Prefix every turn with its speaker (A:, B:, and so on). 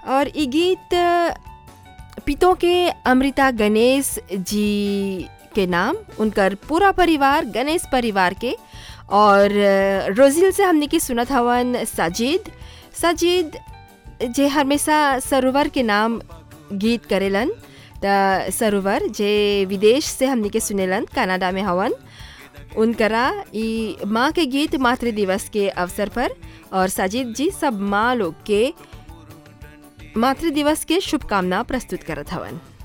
A: और ई गीत पितों के अमृता गणेश जी के नाम उनकर पूरा परिवार गणेश परिवार के और रोजिल से हमने की सुनत हवन साजिद साजिद जे हमेशा सरोवर के नाम गीत करेलन त सरोवर जे विदेश से हमने के सुनेलन कनाडा में हवन उनकरा ई माँ के गीत मातृ दिवस के अवसर पर और साजिद जी सब माँ लोग के मातृ दिवस के शुभकामना प्रस्तुत करत हवन